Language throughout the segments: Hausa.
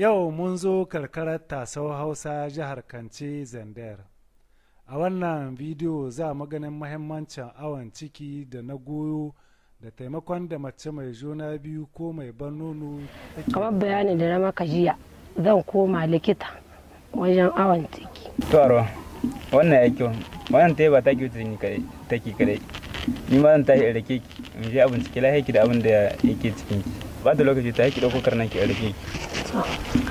Yau mun zo karkarar tasau Hausa jihar Kance Zandar. A wannan bidiyo za mu ganin mahimmancin awon ciki da na goyo da taimakon da mace mai juna biyu ko mai ban nono take kamar bayanin da na maka jiya zan koma likita wajen awon ciki to arwa wannan ya kyau wannan ta yi ba ta kyau ta ni kadai take kadai ni ma zan tashi in rake ki in je abin ciki lahi ki da abin da yake cikin ki ba da lokaci ta ki dauko karnan ki in rake ki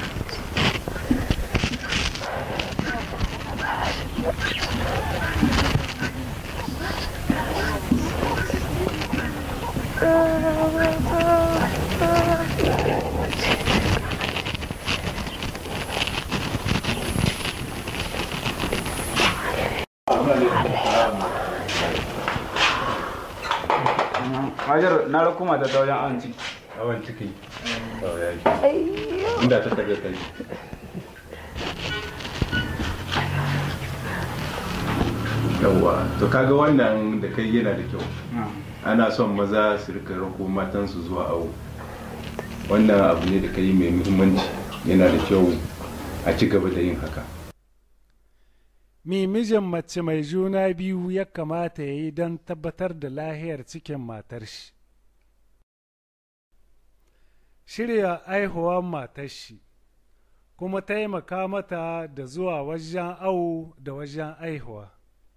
Hajar na rako mata ta wajen awon ciki awon ciki inda ta taga kai yawwa to kaga wannan da kai yana da kyau ana son maza su rika rako matansu zuwa awo wannan abu ne da kai mai muhimmanci yana da kyau a ci gaba da yin haka Mi mijin mace mai juna biyu ya kamata ya yi don tabbatar da lahiyar cikin matar shi. Shirya aihuwar matar shi, kuma taimaka mata da zuwa wajen awo da wajen aihuwa.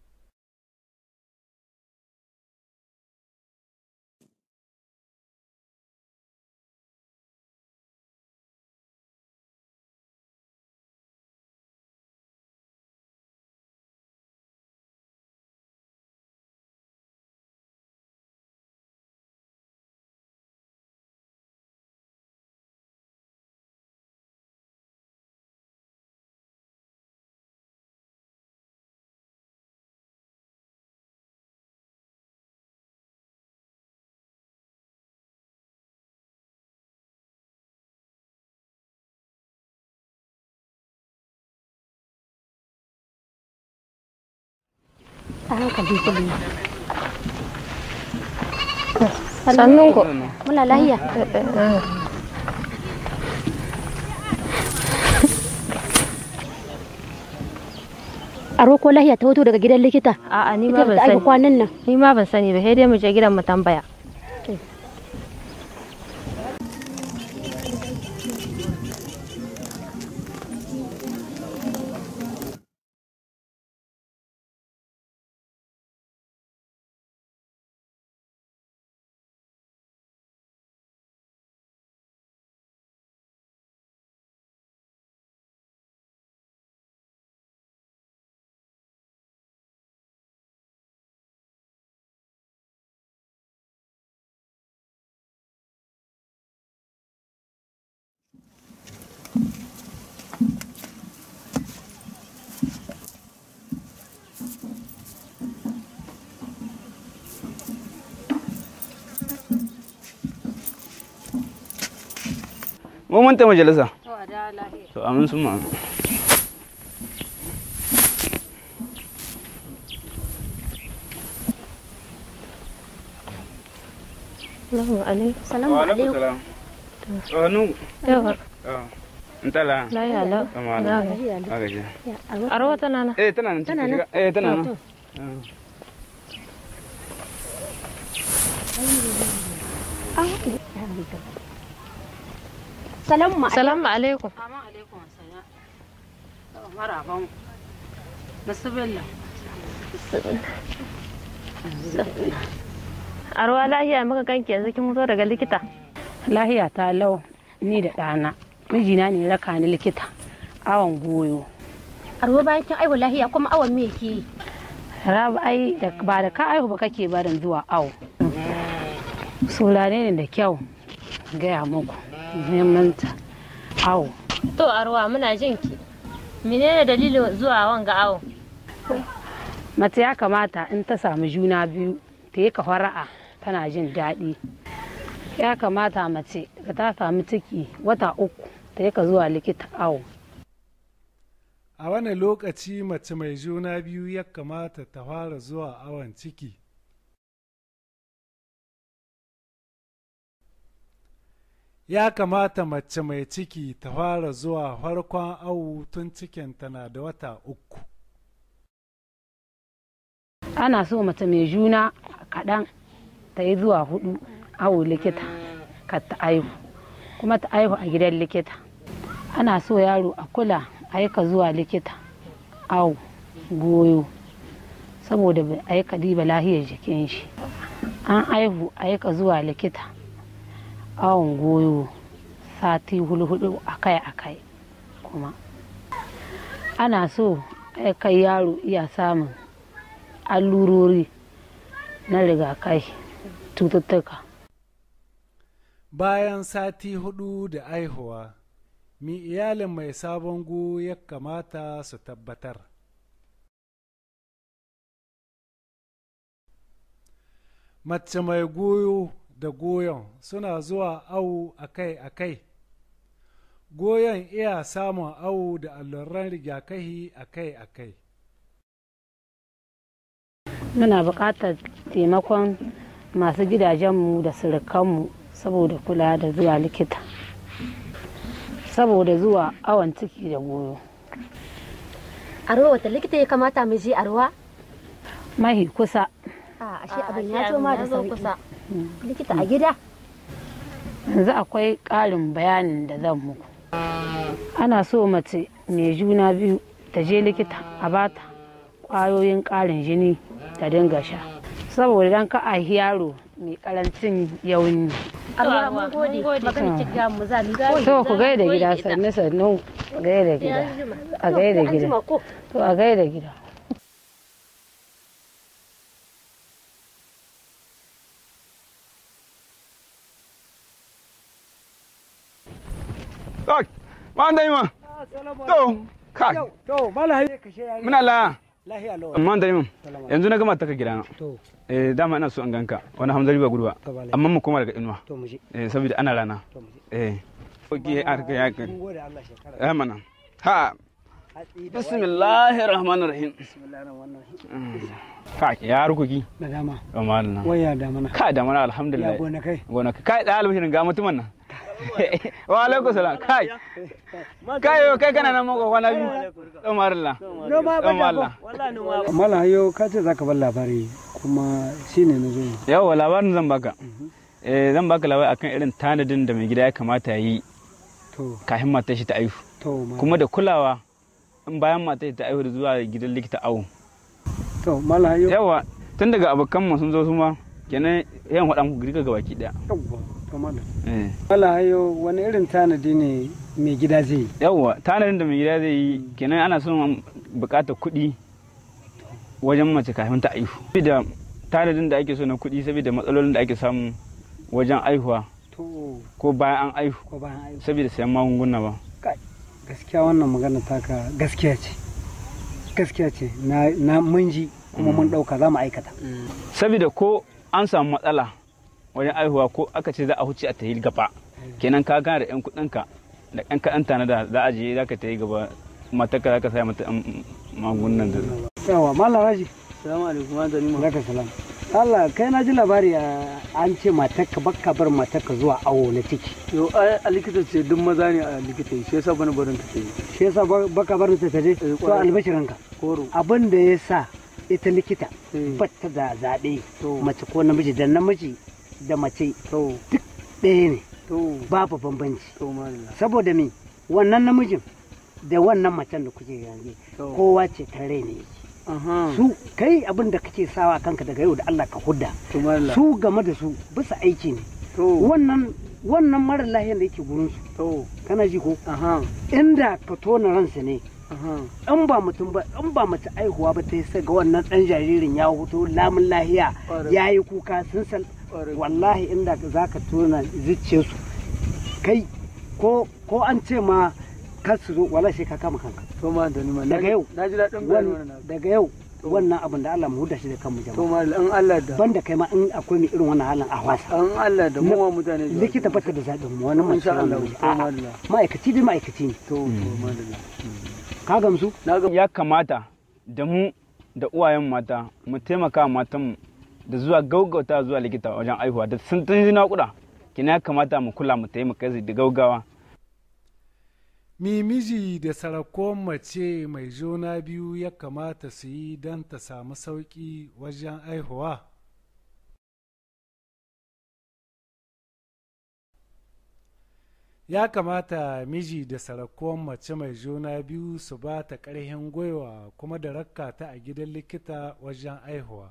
a hankali kullum sannun ku muna lahiya aro ko lahiya ta hoto daga gidan likita A'a ni ita ma ban da aka sani. kwanan nan Ni ma ban sani ba, sai dai mu je gidan mu tambaya. mu mun ta majalisa to amin sun ma Salamu alaikum. salamu alaikum salam to hannu Yawa, in tala lahiya lau. kama Na da gaji. aka ce Arwa tana nan. eh tana nan Tana cikin nan? shiga eh tana nan To, Ah. salamu alaikum Salamu alaikum. Assalamu alaikum salam. Maraban. Bismillah. Arwa lahiya muka ganki yanzu kin zo daga likita. lahiya ta lau ni da ɗana mijina ne raka ni likita awon goyo Arwa bayan kin aiwa lahiya kuma awon me ke yi? rabu ai da- ba da ka aihu ba kake barin zuwa awo sulane ne da kyau gaya muku neman ta awo To Arwa muna jin ki. Menene dalilin zuwa wanga awo? mace ya kamata in ta samu juna biyu ta yi fara'a tana jin daɗi ya kamata mace da ta samu ciki wata uku ta yi ka zuwa likita awo A wani lokaci mace mai juna biyu ya kamata ta fara zuwa awon ciki? ya kamata mace mai ciki ta fara zuwa farkon awu tun cikinta na da wata uku ana so mace mai juna kaɗan ta yi zuwa hudu awo likita ka ta aihu kuma ta aihu a gidan likita ana so yaro a kula aika zuwa likita awo goyo saboda bai aika diba lahiyar jikin shi an aihu aika zuwa likita awon goyo sati hulhudu akai-akai kuma ana so kai yaro iya samun allurori na rigakai cututtuka bayan sati hudu da aihuwa mi iyalin mai sabon gu ya kamata su tabbatar mace mai goyo da goyon suna zuwa awu akai-akai goyon iya samun awu da alluran rigakafi akai-akai muna buƙatar taimakon masu gidajenmu da surukanmu saboda kula da zuwa likita saboda zuwa awon ciki da goyo arwa wata likita ya kamata mu je arwa mahi kusa a ashe abin ya zo ma da sauki likita a gida yanzu akwai ƙarin bayanin da zan muku ana so mace mai juna biyu ta je likita a bata ƙwayoyin ƙarin jini ta dinga sha saboda dan ka a yaro mai karancin yauni arwa mun gode magana ki ga mu za mu gode to ku gaida gida sannu sannu gaida gida a gaida gida to a gaida gida Kai, ma da ma. To, kai. To, mala haye ka she yayi. Muna la. Lahiya lawa. Amma da mun. Yanzu na gama taka gidana. To, Eh dama ina so an ganka. Wani Hamzari ba gurba. to bala. Amma mu koma daga inuwa. To mu je. Eh saboda ana rana. To mu je. Eh. Oke a ka ya ka. Mun gode Allah shekara. Eh mana. Ha. Hatsi da Bismillahir Rahmanir Rahim. bismillahir rahmanir rahim. Kai, ya rukuki. Da dama. Amma Allah. Waya da mana. Kai da mana Ya alhamdulillah. gona kai. Gona kai da albishirin ga mutumin nan. Wa alaikum salam. Kai. Kai yo kai kana nan mako kwana biyu. Umar Allah. No ma ba Umar Allah. Mala hayo ka ce zaka bar labari kuma shine na zo. yi. Yawwa labarin zan baka. Eh zan baka labari akan irin tanadin da mai gida ya kamata ya yi To, kafin matar shi ta aihu. to ma. Kuma da kulawa in bayan matar shi ta aihu da zuwa gidan likita awo. To, mala hayo. Yawwa tun daga abokan mu sun zo su ma kenan yan faɗa muku girka gabaki daya. Yawwa. To mala. Eh. Mala hayo wani irin tanadi ne mai gida zai yi? Yawwa tanadin da mai gida zai yi kenan ana son buƙatar kuɗi wajen mace kafin ta aihu. Saboda tanadin da ake so na kuɗi saboda matsalolin da ake samu wajen aihuwa To, ko bayan an aihu ko bayan aiki. saboda sayan magunguna ba. Gaskiya wannan magana taka gaskiya ce. Gaskiya ce. Na na mun ji kuma mun dauka za mu aikata. saboda ko an samu matsala wajen aihuwa ko aka ce za a huce a tayi gaba kenan ka gana da yan kuɗinka da yan kaɗan tana da za a je za ka tayi gaba matarka za ka saya mata yan magungunan da Yawa, mala raji. Salamu alaikum, wa zani ma. Zaka salam. Allah kai na ji labari a- an ce matarka bakka bar matarka zuwa awo na ciki. Yo, ai a likita ce duk maza ne a likita shi yasa bana barin ta yi. Shi yasa ba- baka bar ta taje? To kwarai. albashirinka. Koro. Abin da ya sa ita likita Eh. batta da zaɓe To. mace ko namiji da namiji da mace To, ɗaya ne to, babu bambanci. to malala. Saboda me wannan namijin da wannan macen da kuke yanzu To. kowa ce ta rai ne. Aha. Su kai abin da kake sawa kanka daga yau da Allah ka hudda. To malala. Su game da su bisa aiki ne. To, wannan wannan mara lahiyar da yake gurin su to, kana ji ko aha, inda ka tona ransa ne aha. in ba mutum ba in ba mace aihuwa ba ta yi sai ga wannan dan jaririn ya huto lamun lahiya Ƙwarai. ya yi kuka sun sal Ƙwarai. wallahi inda za ka tona zuciyarsu kai ko ko an ce ma kar su zo wallahi sai ka kama kanka To ma da ni ma. Daga yau. Na ji daɗin bayani Wan- wannan. daga yau wannan abin da Allah mu huda shi da kanmu To jama'a malala, in Allah da. banda kai ma in akwai mai irin wannan halin a wasa An Allah da mu ma mutane. da- likita bata da zaɓin mu wani mace Insha Allah. wani namiji. To A'a, malala. ma'aikaci dai ma'aikaci ne To, to malala. ka gamsu Na ga ya kamata da mu da uwayen mata mu taimaka wa matanmu da zuwa gaugauta zuwa likita wajen aihuwa da sun tun naƙuda kina ya kamata mu kula mu taimaka da gaugawa mi miji da sarakon mace mai juna biyu ya kamata su yi don ta samu sauƙi wajen aihuwa ya kamata miji da sarakon mace mai juna biyu su ba ta ƙarfin gwiwa kuma da rakka ta a gidan likita wajen aihuwa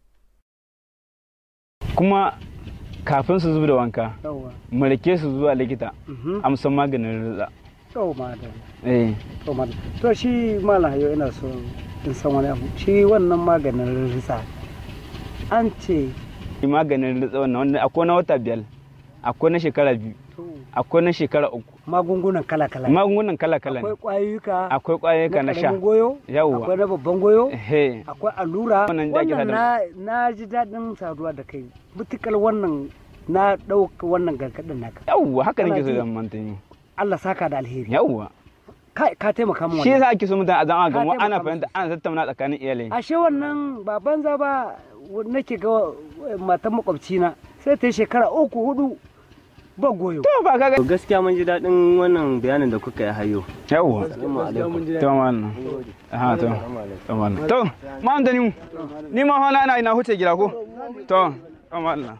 kuma kafin su zuba da wanka yawa mu rike su zuwa likita Mhm. amsan maganin rizza to madam eh to madam to shi malam hayo ina so in san wani abu shi wannan maganin ritsa an ce maganin rizza wannan wanda akwai na wata biyar akwai na shekara biyu to akwai na shekara uku magungunan kala-kala ne. magungunan kala kala akwai ne kwayoyika akwai kwayoyika na sha ƙaramin goyo Yawwa. akwai na babban goyo he akwai allura Wannan da ake wannan sadar- na, na ji daɗin saduwa da kai mutukar wannan na ɗauka wannan gargaɗin naka yawwa haka nake so Kana ji? da mantani Allah saka da alheri yawwa ka, ka taimaka min shi wannan yasa ake so mutane a zama Ka ga taimaka ana musu. fahimta ana tattauna tsakanin iyalai ashe wannan ba banza ba nake ga eh, matan makwabcina sai ta yi shekara uku hudu ba goyo to ba kaga To gaskiya mun ji daɗin wannan bayanin da kuka yi hayo. yawwa Assalamu alaikum. to wannan aha to to wannan to ma antani mu ni ma hana ina ina huce gida ko to to wannan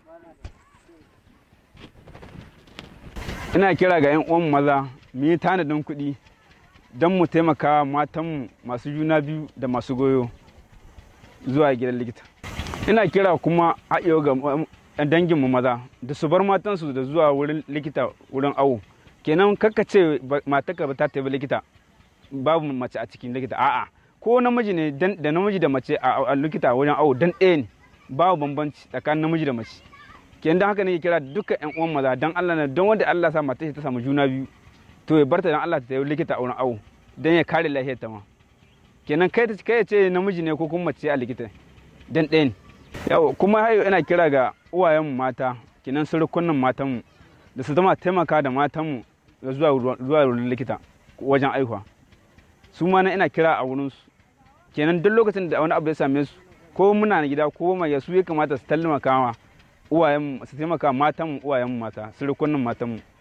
ina kira ga yan uwan maza mu yi tanadin kuɗi don mu taimaka matanmu masu juna biyu da masu goyo zuwa gidan likita ina kira kuma haɗewa ga um, danginmu maza da su bar matansu da zuwa wurin likita wurin awo kenan kakka ce ba- matarka ba ta tafi likita babu mace a cikin likita a'a ko namiji ne dan- da namiji da mace a a likita wajen awo dan ɗaya ne babu bambanci tsakanin namiji da mace kenan dan haka ne kira dukkan yan uwan maza dan Allah ne don wanda Allah sa matar shi ta samu juna biyu to ya barta dan Allah ta tafi likita a wurin awo dan ya kare lafiyar ta ma kenan kai ta kai ya ce namiji ne ko kuma mace a likita dan ɗaya ne yau kuma hayo ina kira ga uwayenmu mata kenan surukunan matanmu da su zama taimaka da matanmu da zuwa zuwa wurin likita wajen aihuwa su ma na ina kira a wurinsu kenan duk lokacin da wani abu ya same su ko muna na gida ko mai su ya kamata su taimaka wa uwayenmu su taimaka matanmu uwayenmu mata surukunan matanmu